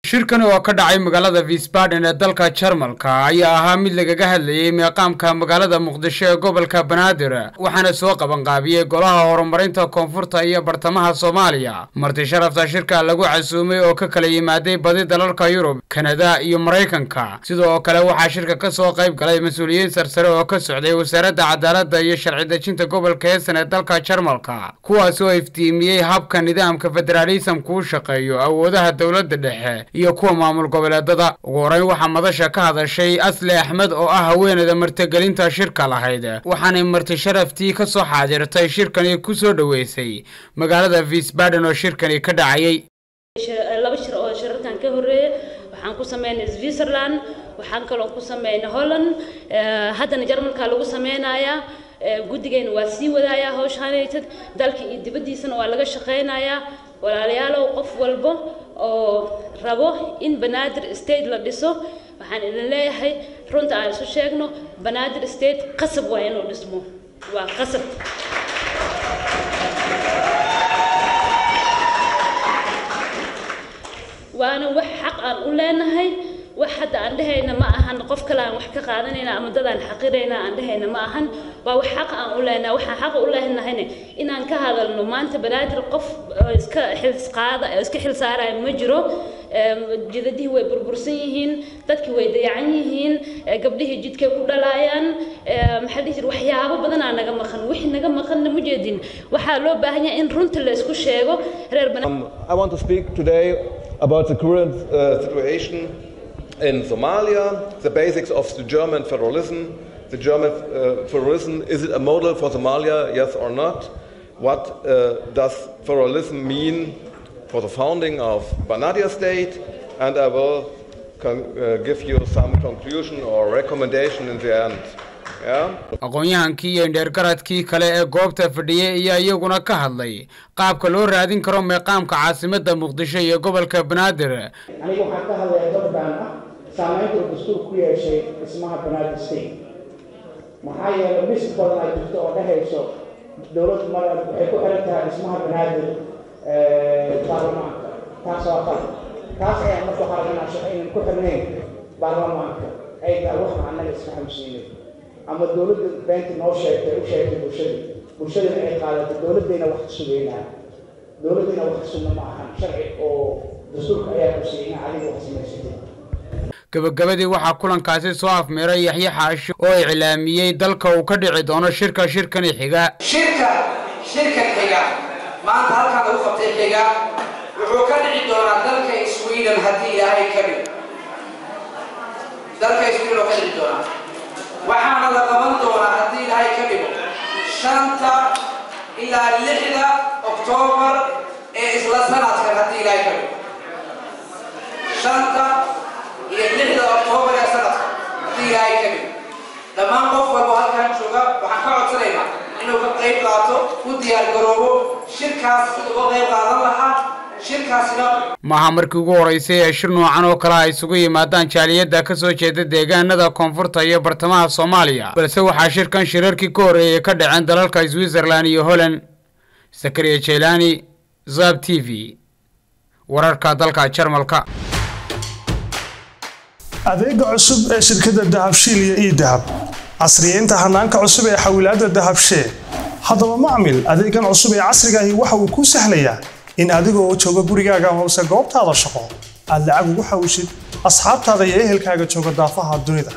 shirkan oo ka dhacay magaalada wiesbaden ee dalka jarmalka ayaa ahaa mid lagaga hadlayey meeqaamka magaalada muqdisho ee gobolka banaadir waxaana soo qabanqaabiyey golaha horumarinta koonfurta iyo bartamaha soomaaliya marti sharafta shirka lagu casuumay oo ka kala yimaaday badi dalalka yurub kanada iyo maraykanka sidoo kale waxaa shirka ka soo qayb galay mas-uuliyiin sarsare oo ka socday wasaaradda cadaaladda iyo sharci dejinta gobolka heesan ee dalka jarmalka kuwaas oo iftiimiyey habka nidaamka federaalisamku u shaqeeyo awoodaha dowladda dhexe iyo kuwa maamul goboleedada ugu horeyn waxaa madasha ka hadashay asle axmed oo ah haweeneyda martigelinta shirka lahayd waxaanay marti sharaftii ka soo xaadirtay shirkani ku soo dhoweysay magaalada wiesbaden oo shirkani ka dhacayay laba shir oo shirarkan ka horeeya waxaan ku sameynay switzerland waxaan kaloo ku sameynay holland haddana jarmalka lagu sameynayaa guddigayna waa sii wadaayaa hawshaanaytad dalka iyo dibaddiisana waa laga shaqeynayaa walaalayaalow qof walbo oo rabo in banaadir state la dhiso waxaan idin leeyahay runta aan isu sheegno banaadir state qasab waa inuu dhismo waa qasab waana wax xaq aan u leenahay wax hadda aan dhehayna ma ahan qof kale aan wax ka qaadanayna ama dad aan xaqirayna aan dhehayna ma ahan waa wax xaq aan u leenahay waxaan xaq u leenahayna inaan ka hadalno maanta banaadir qof iska xilsqaada iska xil saaraya ma jiro jidadihii way burbursan yihiin dadkii way dayacan yihiin gabdhihii jidkay ku dhalaayaan maxaa dhihi jira waxyaabo badanaa naga maqan wixii naga maqanna ma jeedin waxaa loo baahan yahay in runta la isku sheego reer I want to speak today about the current uh, situation in Somalia, the basics of the German federalism. The German uh, federalism, is it a model for Somalia, yes or not? What uh, does federalism mean for the founding of Banadia state? And I will give you some conclusion or recommendation in the end. aqoon-yahankii iyo indheergaradkii kale ee goobta fadhiyey ayaa iyaguna ka hadlay qaabka loo raadin karo meeqaamka caasimadda muqdisho iyo gobolka banaadir anigu waxaan ka hadlayaa gabdhan ah saamaynta uu dastuur ku yeeshay dhismaha banaadir state maxaa yeelay mis badan ay jirto oo dhehayso dowladdu mar waxay ku xiran tahay dhismaha banaadir baarlamaanka taas waa qalad taas ayaa marka waxaa laga naashaxay inaan ku xirnayn baarlamaanka ay tahay waxna annaga iska xamsiinay ama dowladda beenta noo sheegtay u sheegtay bulshada bulshadana ay qaadato dowladdayna wax ka sugeynaa dowladdayna wax ka sugna ma ahan sharci oo dastuurka ayaa ku siiyay in adiga wax samaysatay gabagabadii waxaa kulankaasi soo afmeeray yaxye xaashi oo iclaamiyey dalka uu ka dhici doono shirka shirkani xiga shirka shirkan xiga maanta halkan lagu qabtay xiga wuxuu ka dhici doonaa dalka sweden haddii ilaahay ka dhigo dalka sweden oo ka dhici doonaa waxaana la qaban doonaa haddii ilaahay ka dhigo shanta ilaa lixda oktoobar ee isla sanadkan haddii ilaahay ka dhigo shanta iyo lixda oktoobar ee sanadkan haddii ilaahay ka dhigo dhammaan qof walbo halkan jooga waxaan ka codsanaynaa inuu ka qayb qaato u diyaar garoobo shirkaas sida uga qayb qaadan lahaa maaha markii ugu horeysay ee shir noocan oo kale ay isugu yimaadaan jaaliyadda ka soo jeeda deegaanada koonfurta iyo bartamaha soomaaliya balse waxaa shirkan shirarkii ka horreeyay ka dhaceen dalalka switzerland iyo holland sakariya jeylaani zab t v wararka dalka jarmalka adeega cusub ee shirkadda dahabshiil iyo ii dahab casriyeynta hanaanka cusub ee xawilaadda dahabshee haddaba macmil adeegan cusub ee casrigaahi waxa uu kuu sahlayaa in adigoo jooga gurigaaga hoose goobtaada shaqo aad lacag ugu xawishid asxaabtaada iyo ehelkaaga jooga daafaha dunida